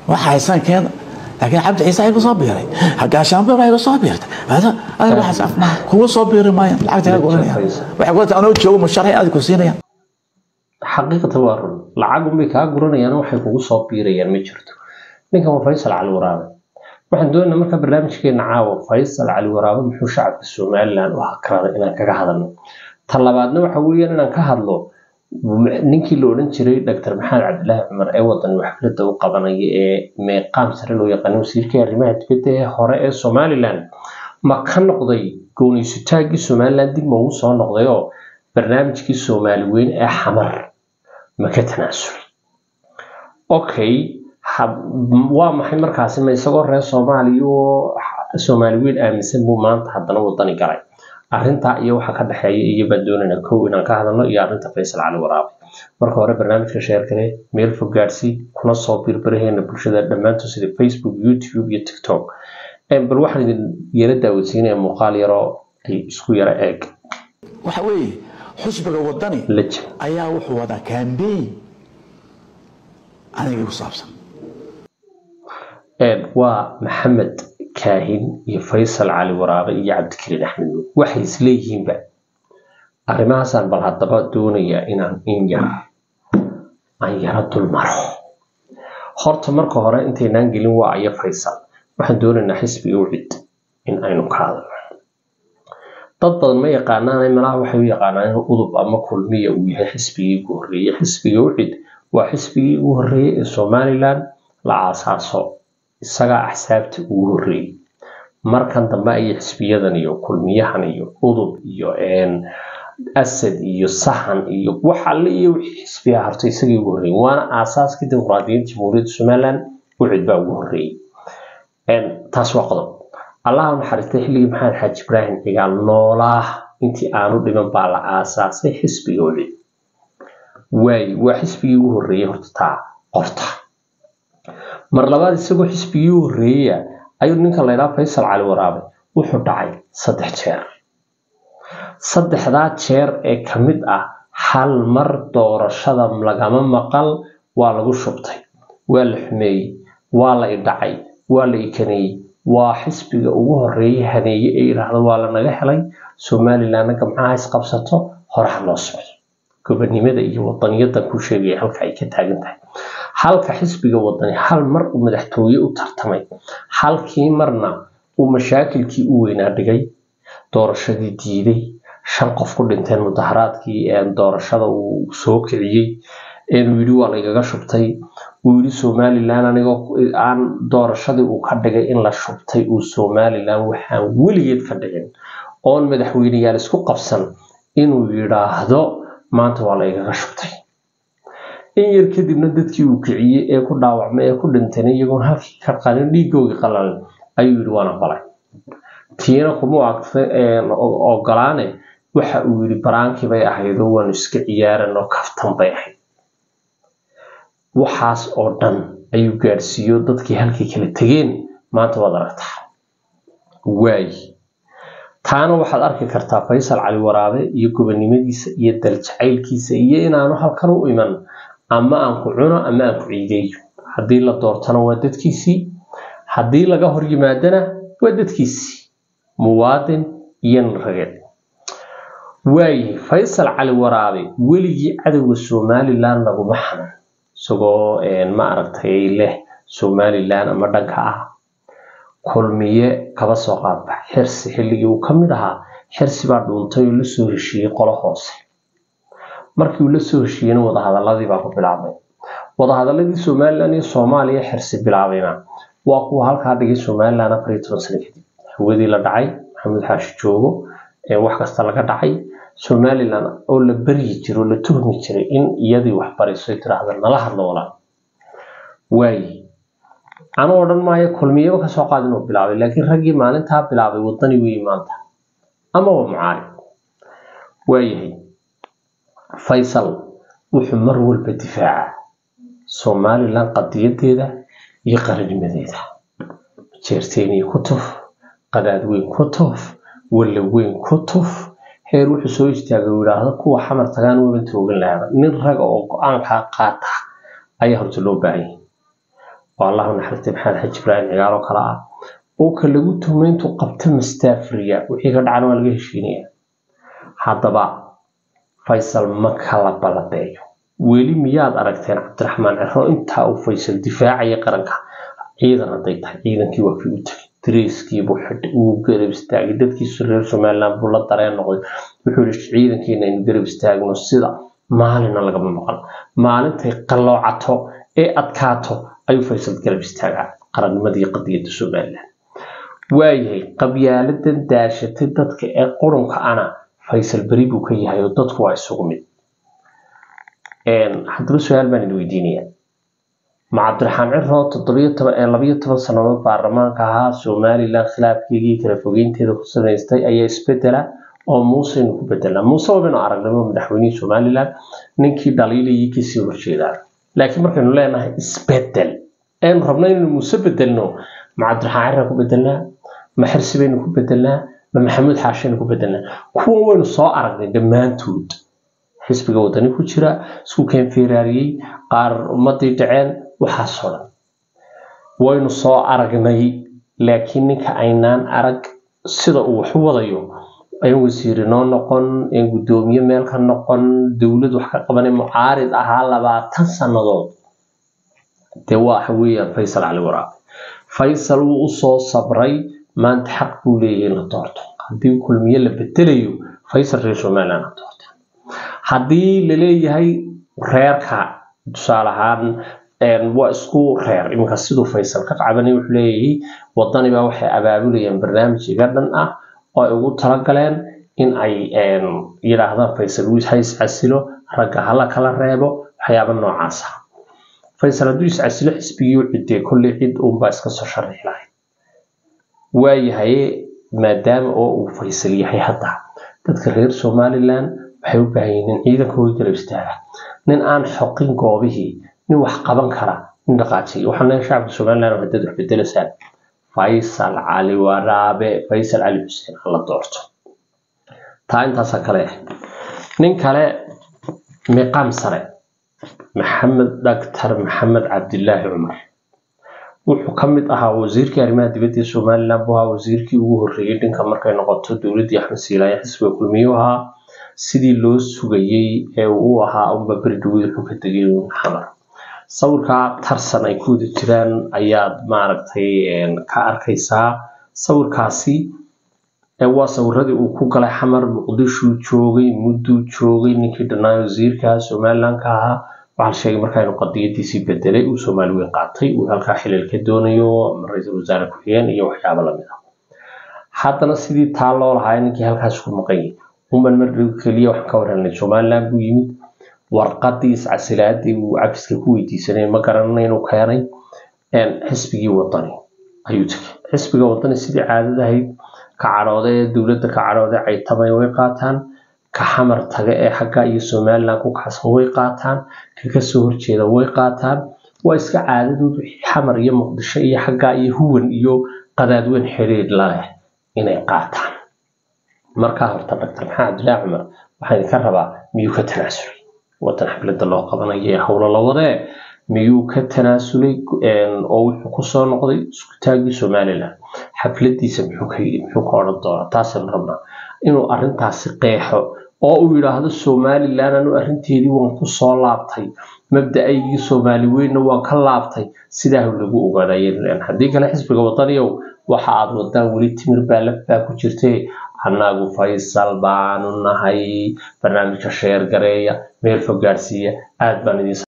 waxa haysan keena laakiin cabdi ciise igu soo biiray gaashaanbe baa igu soo biirtay ada waxaas af maaha kugu soo biiri maayaan lacagta iga guranayaan waxay ku anoo joogo musharay aad ku siinayaan xaqiiqata waa run lacag unbay kaa guranayaan waxay kugu soo biirayaan ma jirto ninkan waa faysal cali waraabe waxaan doonaynaa marka barnaamijkeena caawa faysal cali waraabe muxuu shacabka somaliland u hakraday inaan kaga hadalno ta labaadna waxa weeyaan inaan ka hadlo ninkii la odhan jiray dr maxamed cabdilaahi cumar ee wadan xafladda u qabanaya ee meeqaam sare loo yaqaano wasiirkii arrimaha dibadda ee hore ee somaliland ma ka noqday gooniysutaaggii somaliland dib ma ugu soo noqday oo barnaamijkii soomaali weyn ee xamar ma ka tanaasulay okay waa maxay markaasi ma isagoo reer soomaaliya oo soomaali weyn aaminsan buu maanta haddana wadani galay arrintaa iyo waxa ka dhexeeya iyo baan doonaynaa kow inaan ka hadalno iyo arrinta faysal cali waraabe marka hore barnaamijka sheerkale meel fog gaadsii kuna soo birbiraheena bulshada dhammaantood sida facebook youtube iyo tiktok bal waxaan idin yara daawadsiinaya muuqaal yaroo ay isku yara eeg waxa weeye xusbiga wadani lajim ayaa wuxuu wadaa kambeyn aniga igu saabsan waa maxamed kaahin iyo faysal cali waraabe iyo cabdikariin axmed nuur waxay isleeyihiinba arrimahaasaan bal haddaba doonayaa inaan in yar aan yaro dul maro horta marka hore intaynaan gelin waa iyo faysal waxaan doonaynaa xisbiga ucid in aynu ka hadalno dad badan ma yaqaanaan malaha waxay u yaqaanaan in udub ama kulmiya uu yahay xisbigii ugu horreeyey xisbiga ucid waa xisbigii ugu horreeyey ee somaliland la aasaaso isagaa axsaabta ugu horreeyey markan dambe ayay xisbiyadan iyo kulmiyahan iyo udub iyo asad iyo sahan iyo wax alle iyo wixii xisbiga harto isagii ugu horreeyey waana aasaaskii dimuqraadiyiinta jamhuuriyadda somaliland ucid baa ugu horreeyey taas waa qodob allaha naxariistay xilligii maxamed xaaji ibraahim cigaal noolaa intii aanu dhiman baa la aasaasay xisbiga ucid waaye waa xisbigii ugu horreeyey horta taa qorta mar labaad isagoo xisbigii u horreeyaya ayuu ninka laydhaa faysal cali waraabe wuxuu dhacay saddex jeer saddexdaa jeer ee ka mid ah hal mar doorashada lagama maqal waa lagu shubtay waa la xumeeyey waa la idhacay waa la ikaneeyey waa xisbiga ugu horreeyay haneeye ee yidhaahdo waa lanaga helay somalilandna gamcaha isqabsato horaha loo socdo gobonimada iyo wadaniyadan ku sheegaya halka ay ka taagan tahay halka xisbiga wadani hal mar uu madaxtooye u tartamay halkii marna uu mashaakilkii u weynaa dhigay doorashadii diiday shan qof ku dhinteen mudaharaadkii doorashada uu soo kiciyey uu yidhi waa laygaga shubtay uu yidhi somaliland anigoo aan doorashadii uu ka dhigay in la shubtay uu somaliland waxaan weligeed ka dhicin oon madaxweyneyaal isku qabsan inuu yidhaahdo maanta waa laygaga shubtay in yar kadibna dadkii uu kiciyey ee ku dhaawacmay ee ku dhintayna iyagoon halkii ka qalin dhiigoogii qalalin ayuu yidhi waan aqbalay tiina kuma ogolaane waxa uu yidhi baraankii bay ahayd oo waanu iska ciyaaran oo kaftan bay ahayd waxaas oo dhan ayuu gaadhsiiyo dadkii halkii kala tegeen maanta waad aragtaa waayi taana waxaad arki kartaa faysal cali waraabe iyo gobonimadiisa iyo daljacaylkiisa iyo inaanu halkan u iman ama aan ku cuno ama aan ku ciideeyo haddii la doortana waa dadkiisii haddii laga hor yimaadana waa dadkiisii muwaadin iyo narageed waayahay faysal cali waraabe weligii cadowga somaliland laguma xanan isagoo ma aragtay leh somaliland ama dhanka ah kulmiye kaba soo qaadba xirsi xilligii uu ka mid ahaa xirsi baa dhuuntay oo lasoo heshiiyey qolo hoose markii uu lasoo heshiiyeyna wadahadaladii baa ku bilaabmay wadahadaladii somaliland iyo soomaaliya xirsi bilaabayna waa kuwa halkaa dhigay somaliland afar iyo toban sano kadib hawadii la dhacay maxamed xaashi joogo wax kasta laga dhacay somaliland oo la baryi jiray oo la tuhmi jiray in iyadii wax bariso tiraahda nala hadlo walaa waaye anu odhan maayo kulmiyaba kasoo qaad inuu bilaabay laakiin raggii maalintaa bilaabay wadani weeye maanta ama waa mucaarib waayahay faysal wuxuu mar walba difaaca somaliland qadiyadeeda iyo qarinimadeeda jeerteeniya ku tuf qadaad weyn ku tuf walla weyn ku tuf heer wuxuu soo istaagay uu yidhaahdo kuwa xamar tagaan waban toogan lahaba nin raga oo go-aankaa qaata ayaa horta loo baahan yahay oo allahu naxariistay maxamed xaji ibraahim cigaalo kale ah oo ka lagu tuhmay intuu qabta mastaafriya wixii ka dhacana waa laga heshiinaya haddaba faysal ma kala balabeeyo weli miyaad aragteen cabdiraxmaan ciro intaa uu faysal difaacaya qaranka ciidan hadday tahay ciidankii waa kii u tegay dareyskiibuu xidhay wuu garab istaagay dadkiisu reer somaliland buu la dareen noqday wuxuu yihi ciidankeena aynu garab istaagno sida maalina lagama maqan maalintay qalloocato ee adkaato ayuu faysal garab istaagaa qarannimadii qadiyadda somaliland waayahay qabyaaladan daashatay dadka ee qurunka ana faysal beri buu ka yahay oo dadku waa isugu mid haddaba su-aal baan idin weydiinaya ma cabdiraxmaan ciro toddobiyo toban ee labayo toban sannadood baarlamaanka ahaa somaliland khilaafkeegii kala fogeynteeda ku samaystay ayaa isbedela oo muuseynu ku bedelnaa muuse wabaynu aragnimo madaxweynihii somaliland ninkii dhaliilayay kasii horjeedaa laakiin markaynu leenahay isbedel aynu rabno inaynu muuse bedelno ma cabdiraxmaan ciro ku bedelnaa ma xirsi baynu ku bedelnaa ma maxamuud xaashaynu ku bedelnaa kuwan waynu soo aragnay dhammaantood xisbiga wadani ku jira isku keen feeraariyey qaar ummadii dhaceen waxaasoo dhan waynu soo aragnay laakiin ninka aynaan arag sida uu wax u wadayo an wasiiri noo noqon an guddoomiye meel ka noqon dowlad wax ka qabanay mucaarid ahaa labaatan sannadood dee waxa weeyaan faysal cali waraabe faysal wuu usoo sabray maanta xaq buu leeyahay in la doorto haddii kulmiye la bedelayo faysal reer somaliland la doorta haddii laleeyahay reerka tusaale ahaan waa isku reer iminka siduu faysal ka qabanay wuxuu leeyahay wadanibaa waxay abaabulayaan barnaamij iga dhan ah oo ay ugu talagaleen in ay yidhaahdaan faysal wiis ha iscasilo ragga hala kala reebo waxyaaba noocaas ah faysal hadduu iscasilo xisbigii u cidee kolley cid uunbaa iska soo sharixi lahayd waayahay maadaama oo uu faysal yahay hadda dadka reer somaliland waxay u baahan yihiin ciidankooda garab istaaga nin aan xoqin goobihii nin wax qaban kara nin dhaqaajiy waxaan leeyahay shacabka somaliland oo haddaad wax bedelasaan faysal cali waraabe faysal cali xuseen hala doorto taa intaasaa kale ah nin kale miqaam sare maxamed dhaktar maxamed cabdilaahi cumar wuxuu ka mid ahaa wasiirkii arrimaha dibadda ee somaliland buu ahaa wasiirkii ugu horreeyey dhinka markay noqoto dowladdii axmed siilaaye xisbiga kulmiyu ahaa sidii loo sugayey ee uu ahaa unba beri dhaweyd wuxuu ka tegay xamar sawirkaa tarsan ay ku wada jiraan ayaad maaragtay ka arkaysaa sawirkaasi waa sawiradii uu ku galay xamar muqdishuu joogay mudduu joogay ninkii dhanaayo wasiirka somalilandka ahaa waxaa la sheegay markaa inuu qadiyadiisii bedelay uu soomaali weyn qaatay uu halkaa xilal ka doonayo ra-iisul wasaare ku-xigeen iyo waxyaabo lamid ah haddana sidii taa loo lahaa ninkii halkaas ku maqan yahay uman mar dhow keliya waxaan ka warhelnay somaliland buu yimid warqadii iscasilaadii uu cafiska ku weydiisanay ma garanana inuu keenay xisbigii wadani ayuu tegay xisbiga wadani sidii caadada ahayd ka cadhooda ee dowladda ka cadhooda caytamay way qaataan ka xamar taga ee xagga iyo somaliland ku kacsan way qaataan ka kasoo horjeeda way qaataan waa iska caadadood wixii xamar iyo muqdisho iyo xagga iyo huwan iyo qadaadweyn xiriir laleh inay qaataan markaa horta doctor maxamed cabdilaahi cumar waxaan idinka rabaa miyuu ka tanaasulay wadan xafladda loo qabanayo ee howlo la wadee miyuu ka tanaasulay oo wuxuu kusoo noqday iskutaagii somaliland xafladiisa muxuu ka yidhi muxuu ka odhan doonaa taasaynu rabnaa inuu arrintaasi qeexo oo uu yidhaahdo somaliland anu arrinteedii waan kusoo laabtay mabda-aygii soomaali weynna waan ka laabtay sidaa lagu ogaadayeen haddii kale xisbiga wadaniyow waxa aad wadaan weli timir baa laf baa ku jirtay annagu faysal baanu nahay barnaamijka sheer gareeya meel fog gaadhsiiya aad baan idin